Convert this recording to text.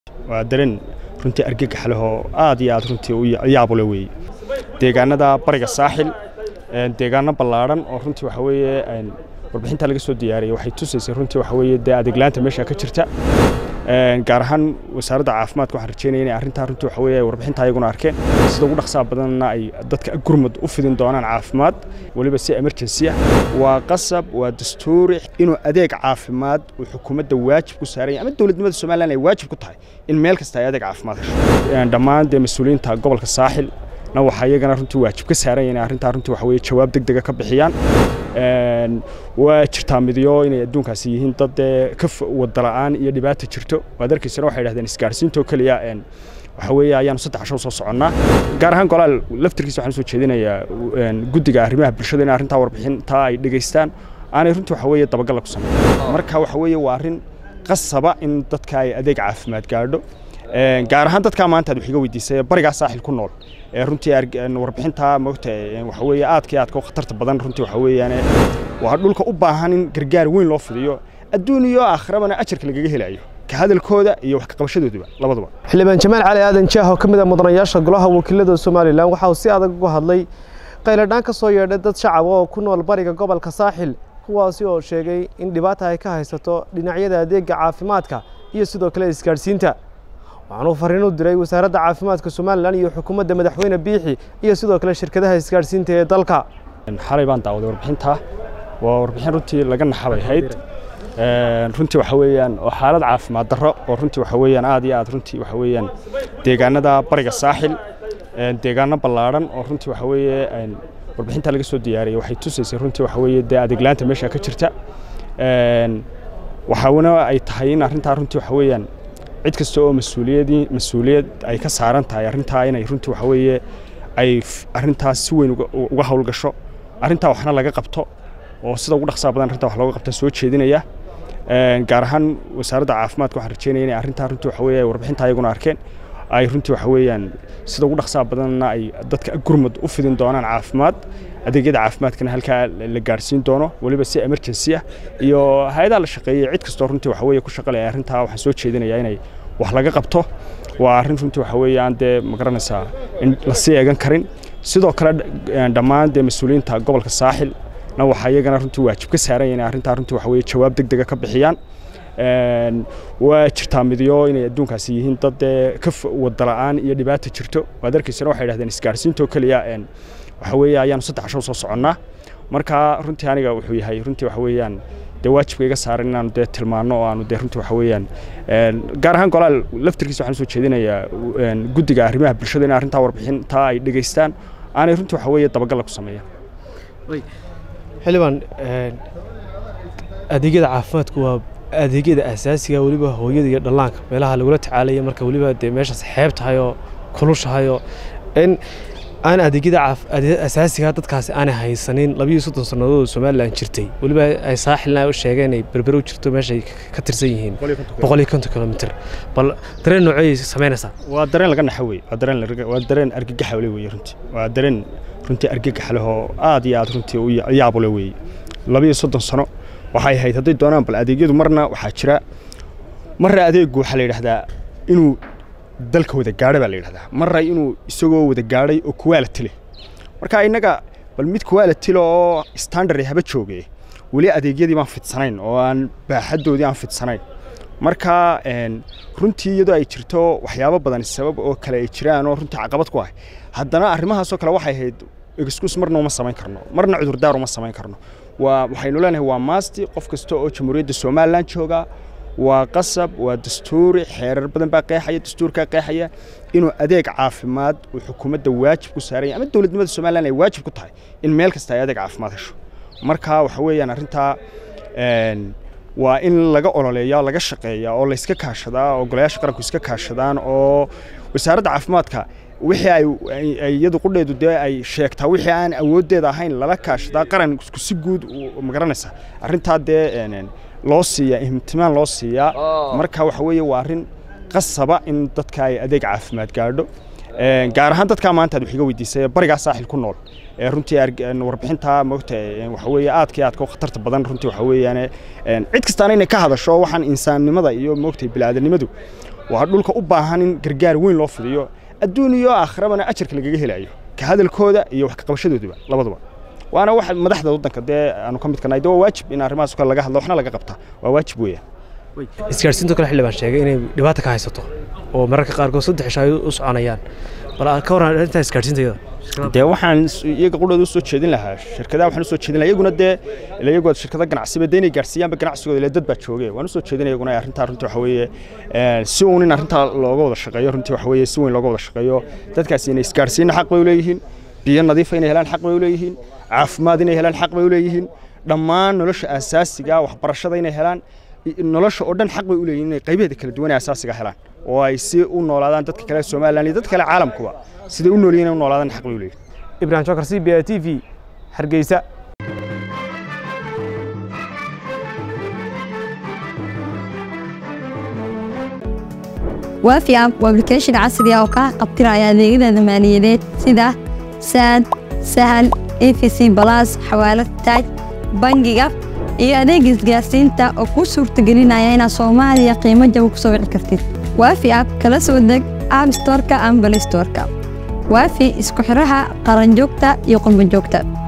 waa dareen runtii argagax leh oo aad iyo aad runtii u yaabule weeye deegaanada bariga saaxil deegaano ballaadhan oo runtii waxa weeye warbixinta laga soo diyaariyey waxay tusaysay runtii waxa weeye dee adeeglaanta meesha ka jirta gaar ahaan wasaaradda caafimaadka waxaan rajeynaya inay arrintaa runtii waxa weeye warbixinta ayaguna arkeen sida ugu dhaqsaha badanna ay dadka gurmud u fidin doonaan caafimaad weliba si emergency ah waa qasab waa dastuuri inuu adeeg caafimaad uu xukuumadda waajib ku saaran yahay ama dowladnimada somaliland ay waajib ku tahay in meel kasta ay adeeg caafimaad hesho dhammaan dee mas-uuliyiinta gobolka saaxil na waxaa iyagana runtii waajib ka saaran yahay inay arrintaa runtii waxa weeye jawaab deg dega ka bixiyaan waa jirtaa midyo inay adduunkaasi yihiin dad dee ka wada la'aan iyo dhibaata jirto waad arkaysana waxay dhahdeen isgaarsiintoo keliya waxa weeye ayaanu saddex casho soo soconnaa gaar ahaan golaal laftirkiisa waxaan soo jeedinayaa guddiga arrimaha bulshada in arrintaa warbixintaa ay dhegaystaan aanay runtii waxa weeye dabagalla ku sameyn marka waxa weeye waa arrin qasaba in dadka ay adeeg caafimaad gaadho gaar ahaan dadkaa maanta aad wax iga weydiisay barigaa saaxil ku nool ee runtii warbixintaa moogta waxa weeye aadka iyo aadka u khatarta badan runtii waxa weeyaan waa dhulka u baahan in gargaar weyn loo fidiyo adduun iyo aakhirabana ajarka lagaga helayo ka hadalkooda iyo wax ka qabashadooduba labaduba xildhibaan jamaal cali aadan jaah oo ka mid ah mudanayaasha golaha wakiilada somalilan waxa uu si adag uga hadlay qayladhaan ka soo yeedhay dad shacab oo ku nool bariga gobolka saaxil kuwaasi oo sheegay in dhibaata ay ka haysato dhinacyada adeega caafimaadka iyo sidoo kale isgaadhsiinta waxaanuu fariin u diray wasaaradda caafimaadka somalilan iyo xukuumadda madaxweyne biixi iyo sidoo kale shirkadaha isgaadhsiinta ee dalka xalay baan daawaday warbixintaa waa warbixin runtii laga naxabay hayd runtii waxa weeyaan oo xaalad caafimaad darro oo runtii waxa weeyaan aad iyo aad runtii waxa weeyaan deegaanada bariga saaxil deegaano ballaadhan oo runtii waxa weeye warbixinta laga soo diyaariyey waxay tusaysay runtii waxa weeye dee adeeglaanta meesha ka jirta waxaana ay tahay in arrintaa runtii waxa weeyaan cid kasta oo mas-uuliyadii mas-uuliyad ay ka saaran tahay arrintaa inay runtii waxa weeye ay arrintaas si weyn uga howlgasho arrintaa waxna laga qabto oo sida ugu dhaqsaha badan arrintaa wax looga qabta soo jeedinaya gaar ahaan wasaaradda caafimaadka waxaan rajeynaya inay arrintaa runtii waxa weeye warbixinta ayaguna arkeen ay runtii waxa weeyaan sida ugu dhaqsaha badanna ay dadka gurmud u fidin doonaan caafimaad adeegyada caafimaadkana halkaa la gaarsiin doono weliba si emergency ah iyo hay-adaha la shaqeeyey cid kastoo runtii waxa weeye ku shaqalaya arrintaa waxaan soo jeedinayaa inay wax laga qabto waa arrin runtii waxa weeye aan dee magaranaysaa in lasii eegan karin sidoo kale dhammaan dee mas-uuliyiinta gobolka saaxil na waxaa iyagana runtii waajib ka saaran yahay inay arrintaa runtii waxa weeye jawaab deg dega ka bixiyaan waa jirtaa midyo inay adduunkaasi yihiin dad dee ka wada la'aan iyo dhibaata jirto waad arkaysana waxay dhahdeen isgaarsiintoo keliya waxa weeye ayaanu saddex casho soo soconnaa marka runtii aniga wuxuu yahay runtii waxa weeyaan dee waajibka iga saaran inaanu dee tilmaanno oo aanu dee runtii waxa weeyaan gaar ahaan golaal laftirkiisa waxaan soo jeedinayaa guddiga arrimaha bulshada in arrintaa warbixintaa ay dhegaystaan aanay runtii waxa weeye dabagalla ku sameeyaan xildhibaan adeegyada caafimaadku waa adeegyada asaasiga weliba hooyada iyo dhallaanka meelaha lagula tacaalaya marka weliba dee meeshaas xeeb tahay oo kulushahay oo in aan adeegyada asaasiga dadkaasi aanay haysanin labiyo soddon sannadood oo somalilan jirtay weliba ay saaxilna u sheegeen ay berbere u jirto meeshay ka tirsan yihiin boqol iyo konton kilomitr bal dareen noocey samaynaysaa waa dareen laga naxa wey waa dareen waa dareen argagaxa le weye runtii waa dareen runtii argagax leh oo aad iyo aad runtii u yaabule weeye labiyo soddon sano waxay ahayd hadday doonaan bal adeegyadu marna waxaa jira marna adeegu waxaa la yidhahdaa inuu dalka wada gaadha baa la yidhahdaa marna inuu isagoo wada gaadhay oo kuwaalati leh marka innaga bal mid kuwaalati leh oo standard haba jooge weli adeegyadii baan fidsanayn oo aan baaxaddoodii aan fidsanayn marka runtii iyadoo ay jirto waxyaabo badan sabab oo kale ay jiraan oo runtii caqabad ku ah haddana arrimahaasoo kale waxay ahayd excuse marna uma samayn karno marna cudurdaar uma samayn karno waa waxaynu leenahay waa maasti qof kasta oo jamhuuriyadda somalilan jooga waa qasab waa dastuuri xeerar badan baa qeexaya dastuurkaa qeexaya inuu adeeg caafimaad uu xukuumadda waajib ku saaran yahay ama dowladnimada somalilan ay waajib ku tahay in meel kasta ay adeeg caafimaad hesho marka waxa weeyaan arrintaa waa in laga ololeeya laga shaqeeya oo layska kaashadaa oo golayaasha qaranku iska kaashadaan oo wasaaradda caafimaadka wixii ay iyadu qudheedu dee ay sheegtaa wixii aan awooddeeda ahayn lala kaashadaa qaran si guud magaranaysa arrintaa dee loo siiyaa ihtimaan loo siiyaa marka waxa weeye waa arrin qasaba in dadka ay adeeg caafimaad gaadho gaar ahaan dadkaa maanta aad wax iga weydiisay barigaa saaxil ku nool ee runtii warbixintaa moogta waxa weeye aadka iyo aadka u khatarta badan runtii waxa weeyaan cid kastaana inay ka hadasho waxaan insaannimada iyo moogtay bilaadanimadu waa dhulka u baahan in gargaar weyn loo fidiyo adduun iyo aakhirabana ajarka lagaga helayo ka hadalkooda iyo wax ka qabashadooduba labaduba waana wax madaxda waddanka dee aanu ka midka nahay de waa waajib in arrimahaas kale laga hadlo waxna laga qabta waa waajib weeyaan isgaarsiinto kale xildhibaan sheegay inay dhibaata ka haysato oo mararka qaarkood saddex isha ay u soconayaan bal ka waran arrintaa isgaarsiintayada dee waxaan iyaga qudhooda usoo jeedin lahaa shirkadaha waxaan usoo jeedin lahaa iyaguna dee ila iyagood shirkada ganacsiba dee inay gaarsiiyaanba ganacsigooda ila dad baa jooge waan usoo jeedinaya iyaguna arrintaa runtii waxa weeye si uun in arrintaa looga wada shaqeeyo runtii waxa weeye si weyn looga wada shaqeeyo dadkaasi inay isgaarsiinna xaq bay u leeyihiin biyo nadiifa inay helaan xaq bay u leeyihiin caafimaad inay helaan xaq bay u leeyihiin dhammaan nolosha asaasiga waxbarashada inay helaan nolosha oo dhan xaq bay u leeyihiin inay qaybaheeda kala duwan ee asaasiga helaan oo ay si u noolaadaan dadka kale Soomaaliland iyo dadka kale caalamkuba siday u noolyihiin u noolaadaan xaq bay u leeyihiin ibrahim jokar c b a t v hargeysa waafi app waa application casri ah oo kaa qabtiraya adeegyada maaliyadeed sida saad sahal efc balas xawaalad taaj bangiga iyo adeeg isgaarsiinta oo kuu suurtagelinaya inaad soomaaliya qiimo jaba ku soo wici kartid waafi app kala soo deg app storeka ama balistoreka waafi isku xiraha qaranjoogta iyo qurbanjoogta